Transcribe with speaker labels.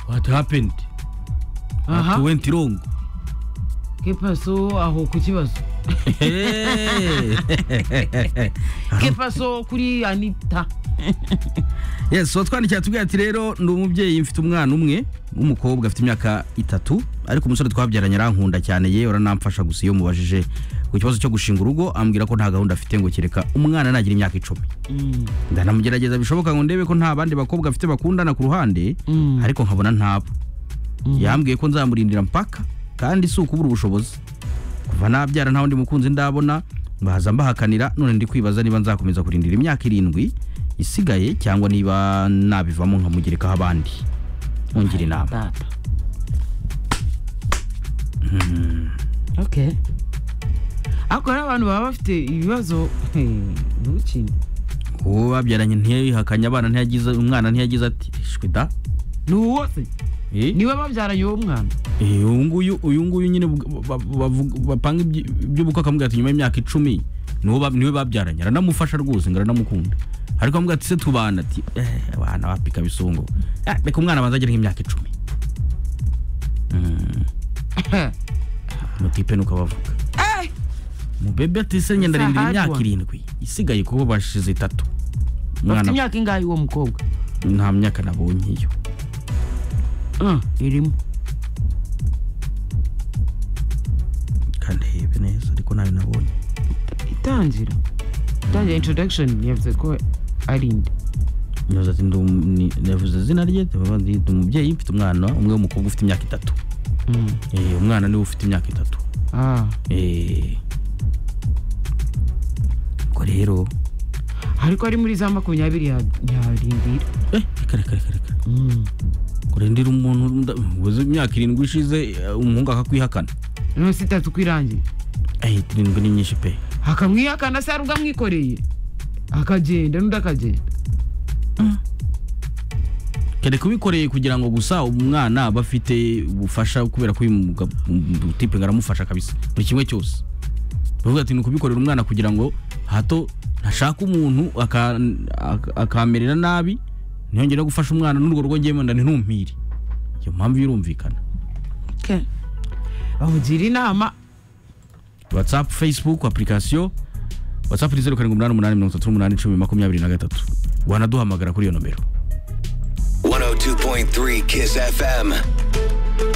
Speaker 1: what happened
Speaker 2: Aha.
Speaker 1: what went wrong
Speaker 2: ¿Qué pasó aho ku kibazo
Speaker 1: Hey.
Speaker 2: ¿Qué pasó kuri anita
Speaker 1: yes so twandikiye tubwira ati rero ndi umubyeyi mfite umwana umwe w'umukobwa afite imyaka itatu ariko umusore twabyaranyi arankunda cyane yewe uranamfasha gusa iyo mubajije ku kibazo cyo gushinga urugo ambwira ko nta gahunda afite ngo kereka umwana nagira imyaka icumi
Speaker 2: Mm.
Speaker 1: ndanamugerageza bishoboka ngo ndebe ko nta bandi bakobwa afite bakundana ku ruhande
Speaker 2: Mm.
Speaker 1: ariko nkabona ntabo yambwiye ko nzamurindira mpaka kandi si ukubura ubushobozi kuva nabyara nta wundi mukunzi ndabona baza mbahakanira none ndi kwibaza niba nzakomeza kurindira imyaka irindwi isigaye cyangwa niba nabivamo nkamugerekaho abandi mungire inama
Speaker 2: Data. Okay. Ariko rero abantu baba bafite ibibazo ntukine
Speaker 1: uwo babyaranye ntiyihakanye abana ntiyagize umwana ntiyagize ati ishwi da
Speaker 2: ni uwo se
Speaker 1: eh,
Speaker 2: niwe babyaranye uwo mwana
Speaker 1: eh, uyu nguyu uyu nguyu nyine bu- ba- bavuga- bapanga ibyi- iby'ubukwe akamubwira ati nyuma y'imyaka icumi niwe ba- niwe babyaranye aranamufasha rwose ngo aranamukunda ariko amubwira ati se tubana ati "Eh, abana bapika bisongo Ah, reka umwana abanza agere nk'imyaka icumi Mm, mutipe nuko abavuga mubebe ati se
Speaker 2: It's
Speaker 1: ngenda
Speaker 2: a
Speaker 1: arindira
Speaker 2: hard
Speaker 1: imyaka
Speaker 2: one.
Speaker 1: irindwi isigaye kuba bashize itatu
Speaker 2: bafite
Speaker 1: umwana
Speaker 2: imyaka ingahe uwo mukobwa
Speaker 1: nta myaka nabonye iyo
Speaker 2: Mm, irimo
Speaker 1: kandi hebe neza ariko ntayo nabonye
Speaker 2: itangira itangira introduction yavuze ko ari indi
Speaker 1: Nyoza ati ndi um- ni- navuze izina rye ndavuga ndi ndi umubyeyi mfite umwana umwe w'umukobwa ufite imyaka itatu
Speaker 2: Mm.
Speaker 1: Eh, umwana niwe ufite imyaka itatu
Speaker 2: Ah.
Speaker 1: Eh, ubwo rero
Speaker 2: ariko ari muri za makumyabiri ya- yarindira
Speaker 1: eh reka reka reka reka
Speaker 2: Mm.
Speaker 1: kurindira umuntu nda- uzi imyaka irindwi ishize eh, umuhungu akakwihakana
Speaker 2: none si itatu kwirangira
Speaker 1: eh irindwi ni nyinshi pe
Speaker 2: akamwihakana se hari ubwo amwikoreye akagenda n'undi akagenda
Speaker 1: kere kubikoreye kugira ngo gusa umwana aba afite ubufasha kubera ko uyu muga- mu- tipe ngo aramufasha kabisa buri kimwe cyose bavuga ati ni ukubikorera umwana kugira ngo hato ntashaka umuntu aka- aka- akamerera nabi ntiyongere no gufasha umwana n'urwo rwo ngewe wenda ntinumpire iyo mpamvu yurumvikana
Speaker 2: bamugira inama
Speaker 1: whatsapp facebook application whatsapp ni zeru karindwi umunani umunani mirongo itatu n'umunani icumi makumyabiri na gatatu wanaduhamagara kuri iyo nomero
Speaker 3: 102.3 Kiss FM.